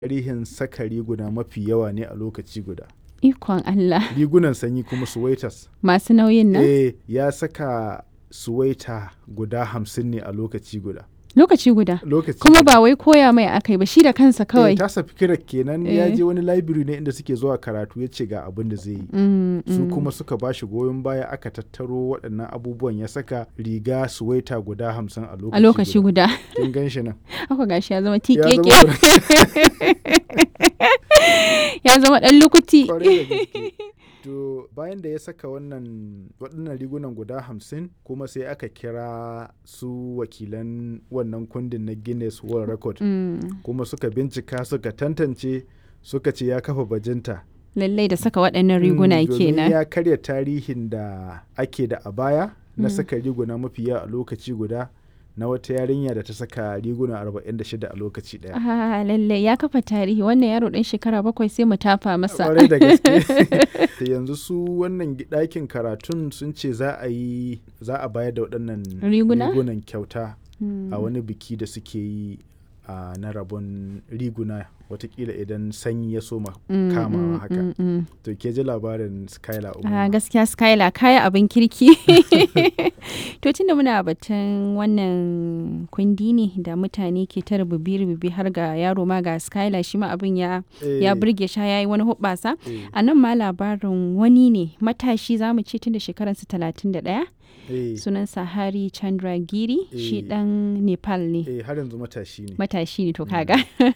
tarihin saka riguna mafi yawa ne a lokaci guda. Ikon Allah. Rigunan sanyi kuma suwaitas. Masu nauyin nan? Eh, ya saka suwaita guda hamsin ne a lokaci guda. Lokaci guda. Lokaci Kuma guda. ba wai koya mai akai ba shi da kansa Eh, kawai. tasa fikirar kenan ya Eh. je wani library ne inda suke zuwa karatu ya ce ga abin da zai yi. Mm, Su mm. kuma suka ba shi goyon baya aka tattaro waɗannan abubuwan ya saka riga suwaita guda hamsin a lokaci A lokaci guda. Kin gan shi nan. Haka gashi ya zama Ya tikeke. zama Ya zama ɗan lukuti. kwarai da gaske. To bayan da ya saka wannan waɗannan rigunan guda hamsin kuma sai aka kira su wakilan wannan kundin na Guinness World Record Mm, kuma suka bincika suka tantance suka ce ya kafa bajinta. Lallai da saka waɗannan riguna Mm, domin kenan. ya karya tarihin da ake da a baya na Mm. saka riguna mafi yawa a lokaci guda na wata yarinya da ta saka riguna 46 a lokaci ɗaya. Ah, lallai ya kafa tarihi wannan yaro ɗan shekara bakwai sai mu tafa masa. kwarai da gaske Da yanzu su wannan gi- ɗakin karatun sun ce za a yi za a bayar da waɗannan Riguna? rigunan kyauta Mm. a wani biki da suke yi a na rabon riguna watakila idan sanyi ya soma Mm, kamawa mm, haka mm, mm. to ke ji labarin skylar Ah, umar gaskiya Skyla kaya abin kirki. to tunda muna batun wannan kundi ne da mutane ke ta rububi-rububi har ga yaro ma ga Skyla shi ma abin ya ya burge sha yayi wani hubbasa. A nan ma labarin wani ne matashi za mu ce tun da shekararsa talatin da ɗaya sunansa Hari Chandragiri shi Eh. ɗan Nepal ne. har yanzu matashi ne Matashi ne to kaga.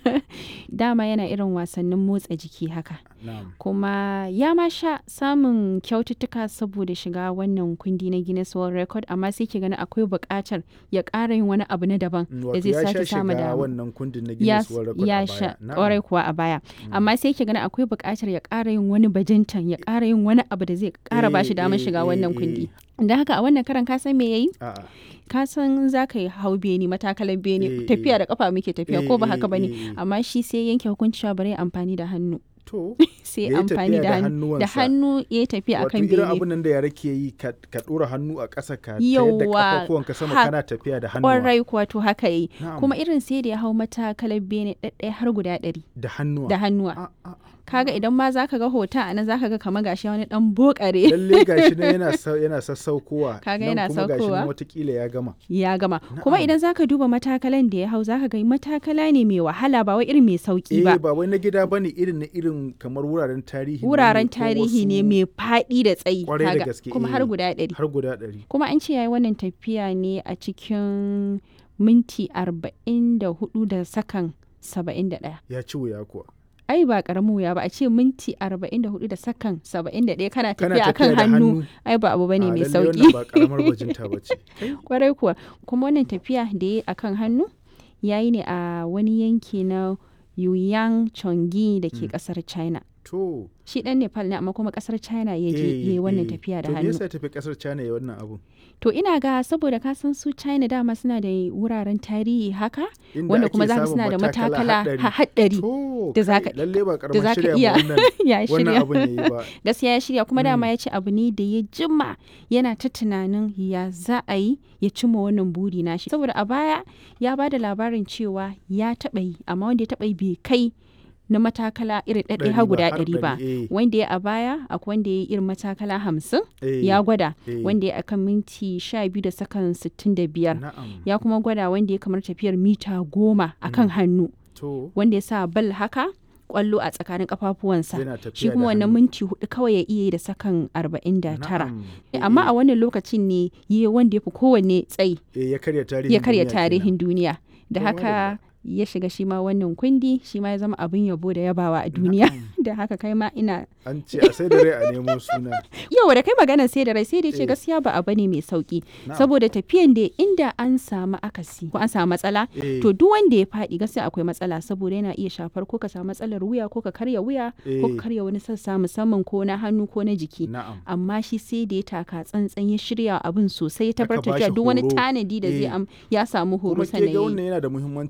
Dama yana irin wasannin motsa jiki haka. na'am kuma ya ma sha samun kyaututtuka saboda shiga wannan kundi na Guinness World Record amma sai ke gani akwai buƙatar ya ƙara yin wani abu na daban Mm, da wato zai ya sha sake samu shiga dama. wannan kundin na Ya, Guinness World Record ya a sha baya Na'am. ƙwarai kuwa a baya amma sai ke gani akwai buƙatar ya ƙara yin wani bajintan ya ƙara yin wani abu da zai ƙara ba shi Eh, damar eh, shiga eh, wannan eh. kundi don haka a wannan karan ka san me yayi A'a. ka san za ka yi hau beni matakalan beni Eh, tafiya eh. da kafa muke tafiya Eh, ko ba eh, haka bane eh, eh. amma shi sai yanke hukunci cewa bari ya amfani da hannu to sai Ya yi amfani tafiya da da hannu da hannuwansa. hannu ya yi tafiya wato akan irin bene abin nan da yara ke yi ka ka ɗora hannu a ƙasa ka tayar da Yawwa, kafafuwanka sama ha- kana tafiya da hannuwa kwarai kuwa to haka yi Na'am. kuma irin sai da ya hau matakalar bene ɗaɗɗaya har guda ɗari da hannuwa da hannuwa A- a- kaga idan ma za ka ga hoton a nan za ka ga kamar gashi wani ɗan bokare lalle gashi nan yana sa- yana sassaukowa Kaga nan yana kuma gashi saukowa. nan watakila ya gama ya gama kuma Na'am. idan za ka duba matakalan da ya hau za ka ga matakala ne mai wahala ba wai irin mai sauki eh ba ba wai na gida bane irin na irin kamar wuraren tarihi ne wuraren ko tarihi ne wasu- mai faɗi da tsayi Kwarai da kaga, gaske, kuma eh. har guda ɗari har guda ɗari kuma an ce yayi wannan tafiya ne a cikin minti arba'in da hudu da sakan saba'in da ɗaya ya ci wuya kuwa ai ba karamin wuya ba a ce minti 44 da sakan 71 kana kana tafiya akan tafiya da hannu hannu ai ba abu bane a mai lalle sauki wannan ba karamar bajinta bace kwarai kuwa kuma wannan tafiya da ya akan hannu yayi ne a wani yanki na Yuyang Chongi da ke kasar China to shi dan Nepal ne amma kuma kasar China ya je eh, yayi wannan eh. tafiya da to me hannu yasa ya tafi kasar China ya wannan abu to ina ga saboda ka san su China dama suna da wuraren tarihi haka Inda wanda ake kuma za ka samun suna da matakala haɗari. ha- haɗari To, da za kai, ka- lalle ba da karamar za ka shirya iya ma wannan ya wannan shirya abun yayi ba gaskiya ya shirya kuma dama Mm. ya ce abu ne da ya jima yana ta tunanin ya za a yi ya cimma wannan buri nashi saboda a baya ya ba da labarin cewa ya taɓa yi amma wanda ya taɓa yi bai kai na matakala irin ɗaɗɗaya Ɗari har ba, guda har ɗari ba ɗari, eh. wanda ya a baya akwai wanda ya yi irin matakala hamsin Eh, ya gwada eh. wanda ya akan minti sha biyu da sakan sittin da biyar na'am ya kuma gwada wanda ya kamar tafiyar mita goma akan hannu to wanda ya sa bal haka kwallo a tsakanin kafafuwansa yana tafiya shi kuma da wannan hannu. minti hudu kawai ya iya yi da sakan arba'in da tara Na'am. amma Eh, a wannan lokacin ne yi wanda ya fi kowanne tsayi eh, ya karya tarihin ya karya duniya kenan. tarihin duniya da To, haka ya shiga shi ma wannan kundi shi ma ya zama abin yabo da yabawa a duniya da haka kai ma ina an ce a sai da rai a nemo suna yau da kai magana sai da rai sai da ce Eh. gaskiya ba abu ne mai sauki Na'am. saboda tafiyan da inda an samu akasi ko an samu matsala Eh, to duk wanda ya faɗi gaskiya akwai matsala saboda yana iya shafar ko ka samu matsalar wuya ko ka karya wuya ko Eh. ka karya wani sassa musamman ko na hannu ko na jiki na'am amma shi sai da ya taka tsantsan ya shirya abin sosai ya Aka tabbatar bashi da duk wani horo. tanadi da zai Eh. am ya samu horo kuma ke sannan ga ya yi. wannan yana da muhimmanci domin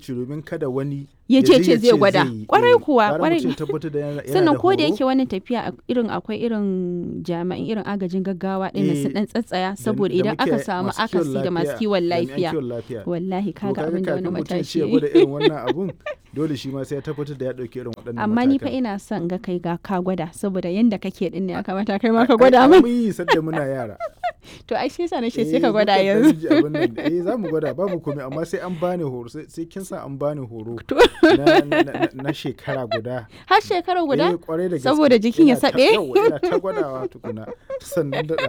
kada wani ya je ce ya zai gwada yi. kwarai Eh, kuwa gara kwarai mutum ya tabbatar da yana- yana sannan da ko da horo. yake wannan tafiya a- irin akwai irin jami'an irin agajin gaggawa ɗin Eh, su dan tsatsaya da- saboda da idan aka muke samu masu kiwon akasi da masu lafiya, kiwon jami'an lafiya kiwon lafiya. wallahi To kaga abin da wani kafin mutum ya ce matashi ya ya yi. gwada irin wannan abun dole shi ma sai ya tabbatar da ya ɗauki irin waɗannan amma ni fa matakan. ina son ga kai ga ka gwada saboda yanda kake din ne ya kamata kai ma ka Ai- gwada ai, min mun yi sadda muna yara to ai sai sa na ce Eh, sai ka gwada mukan ɗan yanzu ji abin nan. eh za mu gwada babu komai amma sai an bani horo sai sai kin sa an bani horo To. na, na, na, na shekara guda har shekara guda Eh, kwarai da gaske. Saboda jikin ya Ina ta- saɓe? yawwa, ina ta gwadawa tukuna sannan daɗa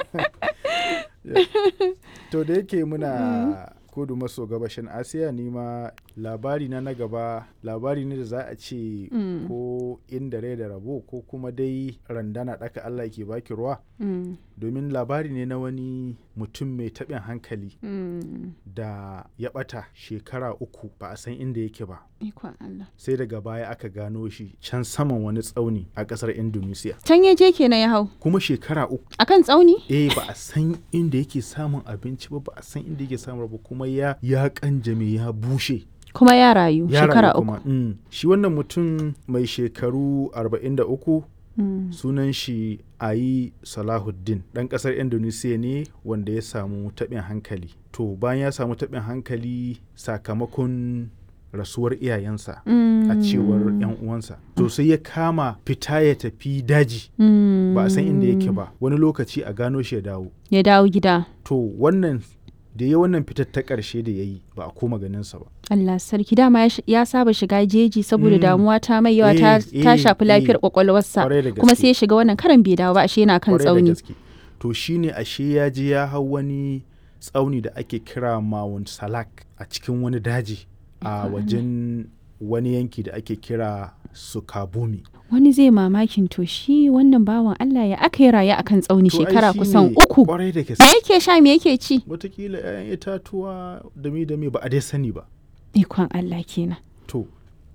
to da yake muna kudu maso gabashin asiya ni ma labari na na gaba labari ne da za a ce Mm. ko inda rai da rabo ko kuma dai randana ɗaka allah ke baki ruwa Mm, domin labari ne na wani mutum mai taɓin hankali mm. da ya ɓata shekara uku ba a san inda yake ba ikon Allah sai daga baya aka gano shi can saman wani tsauni a ƙasar indonesia can ya je kenan ya hau kuma shekara uku akan tsauni eh ba a san inda yake samun abinci ba ba a san inda yake samun ba kuma ya ya kanjame ya bushe kuma ya rayu ya shekara rayu uku kuma. Mm. shi wannan mutum mai shekaru 43 Mm, sunan shi ayi salahuddin ɗan ƙasar indonesia ne wanda ya samu taɓin hankali to bayan ya samu taɓin hankali sakamakon rasuwar iyayensa mm, a cewar 'yan uwansa to sai ya kama fita ya tafi daji mm, ba a san inda yake ba wani lokaci a gano shi ya dawo ya dawo gida to wannan da ya wannan fitar ta ƙarshe da ya yi ba a koma ganinsa ba Allah sarki dama ya sh- ya saba shiga jeji saboda Mm. damuwa ta mai yawa ta, Eh, ta eh, shafi lafiyar eh. kwakwalwarsa Kwarai da kuma gaske. sai ya shiga wannan karan bai dawo ba ashe yana kan Kwarai da tsauni gaske. to shine ashe ya je ya hau wani tsauni da ake kira Mount Salak a cikin wani daji a wajen wani yanki da ake kira Sukabumi wani zai mamakin to shi wannan bawan Allah ya aka yi raye akan tsauni To ai shekara shine kusan uku kwarai da me gaske yake sha me yake ci watakila 'ya'yan itatuwa da mi da mi ba a dai sani ba ikon Allah kenan To,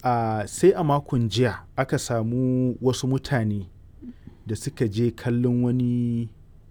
a sai a makon jiya aka samu wasu mutane da suka je kallon wani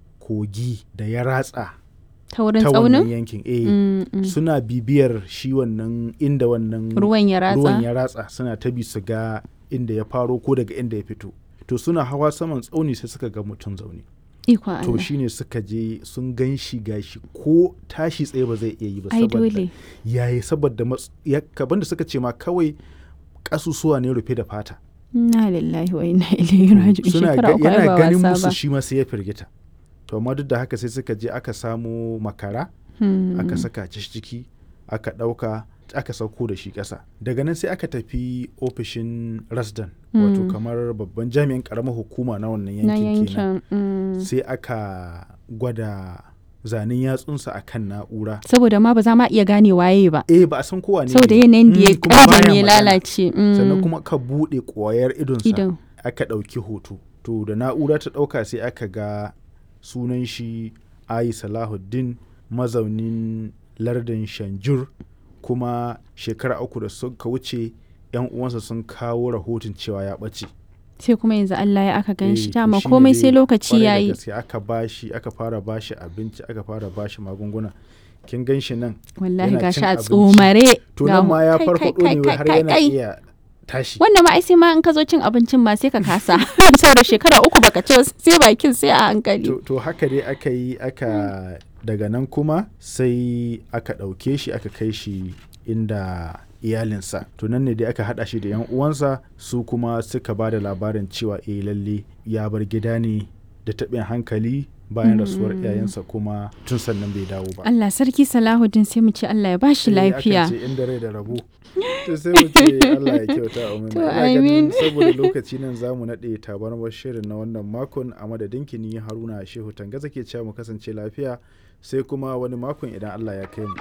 kogi da ya ratsa ta wurin ta wannan tsaunin yankin. Eh, Mm, mm. suna bibiyar shi wannan inda wannan ruwan ya ruwan ratsa ya ratsa suna ta bi su ga inda ya faro ko daga inda ya fito. To suna hawa saman tsauni sai suka ga mutum zaune. ikon To Allah shine suka je sun gan shi gashi ko tashi tsaye ba zai iya yi ba ai saboda dole yayi saboda mats- ya kaban da suka ce ma kawai kasusuwa ne rufe da fata inna lillahi wa inna ilaihi raji'un suna shekara ga- uku ai yana ba ganin wasa musu ba shi ma sai ya firgita to amma duk da haka sai suka je aka samo makara Hmm. aka saka shi ciki aka ɗauka aka sauko da shi ƙasa daga nan sai aka tafi ofishin rasdan wato Mm. kamar babban jami'in ƙaramar hukuma na wannan na yankin kenan yankin mm. sai aka gwada zanen yatsunsa a kan na'ura saboda ma ba za ma iya gane waye ba eh ba a san kowa ne saboda ne. yanayin da ya Mm, kuma baya ƙaban ya magana. lalace mm. sannan kuma ka buɗe ƙwayar idonsa idan aka ɗauki hoto to da na'ura ta ɗauka sai aka ga sunan shi ayi salahuddin mazaunin lardin shanjur kuma shekara uku da suka wuce yan uwansa sun kawo rahoton cewa ya ɓace sai kuma yanzu Allah ya aka gan shi Eh, to dama shine komai dai sai lokaci kwarai da yayi gaske aka bashi aka fara bashi abinci aka fara bashi magunguna kin gan shi nan wallahi yana gashi cin a abinci. tsomare to ga nan hu- ma ya kai, farfaɗo kai, ne kai, har kai, yana kai. iya tashi wannan ma ai sai ma in ka zo cin abincin ma sai ka kasa saboda shekara uku baka ci ba, sai bakin sai a hankali to, to haka dai aka yi aka daga nan kuma sai aka ɗauke shi aka kai shi inda iyalinsa to nan ne dai aka haɗa shi da yan uwansa su kuma suka ba da labarin cewa eh lalle ya bar gida ne da taɓin hankali bayan rasuwar iyayensa kuma tun sannan bai dawo ba Allah sarki Salahuddin sai mu ce Allah ya bashi Eh, akan lafiya ce inda rai da rabo to sai mu ce Allah ya kyauta amin To, Ina ganin amin. saboda lokaci nan zamu naɗe tabarmar shirin na wannan makon a madadin kini Haruna Shehu Tangaza ke cewa mu kasance lafiya sai kuma wani makon idan Allah ya kai mu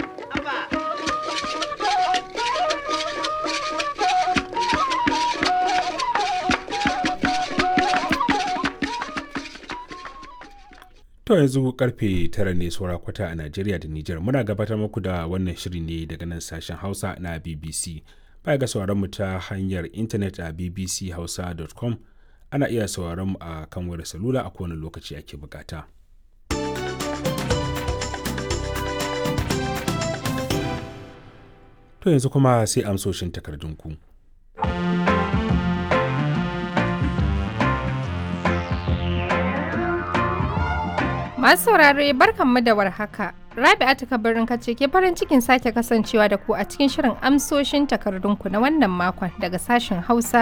To yanzu karfe tara ne saura kwata a Najeriya da Nijar muna gabatar muku da wannan shiri ne daga nan sashen Hausa na BBC. Baya ga sauraron mu ta hanyar intanet a bbchausa.com ana iya sauraron mu a kan wayar salula a kowane lokaci ake bukata. To yanzu kuma sai amsoshin takardunku. Masu saurare barkanmu da warhaka. Rabi'atu kabarin kace ke farin cikin sake kasancewa da ku a cikin shirin amsoshin takardunku na wannan makon daga sashen Hausa